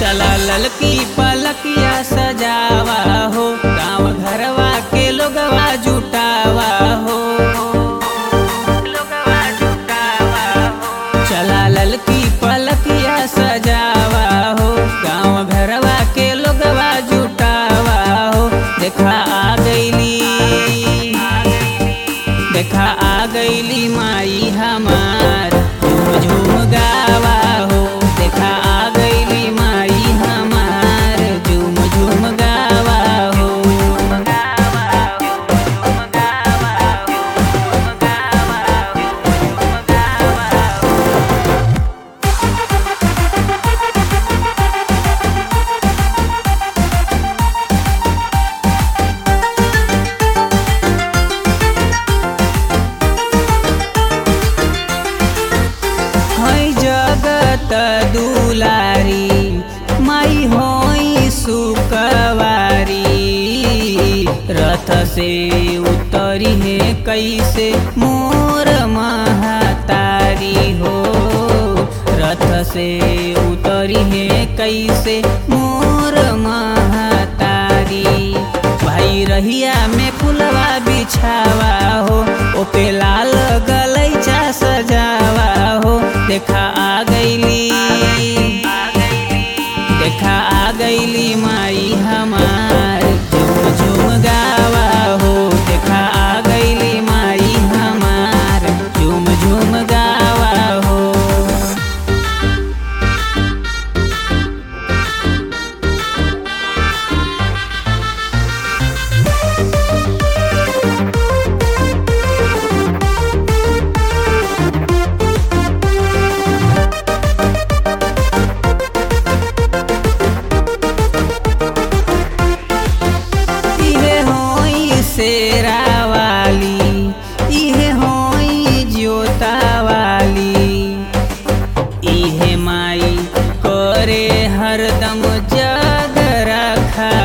चला ललकी पलकिया सजावा हो गाँव घरवा के लोगवा जुटावा हो लोगवा जुटावा हो चला ललकी पलकिया सजावा हो गाँव घरवा के लोगवा जुटावा हो देखा आ गईली देखा आ गईली माई हमार झूम झूम गावा हो देखा आ गईली माई हमार झूम झूम गावा हो है जगत दुलारी माई होई सुकवारी रथ से उतरी है कैसे मोर महतारी हो रथ से उतरी है कैसे मोर महतारी भाई रहिया में फुलवा बिछावा हो ओपे लाल गलैचा सजावा हो देखा आ गईली देखा आ गईली माई हमार झूम झूम गावा हो देखा आ गईली माई हमार झूम झूम गावा हो इहे होई शेरा वाली इहे होई जोता वाली इहे माई करे हरदम जग रखा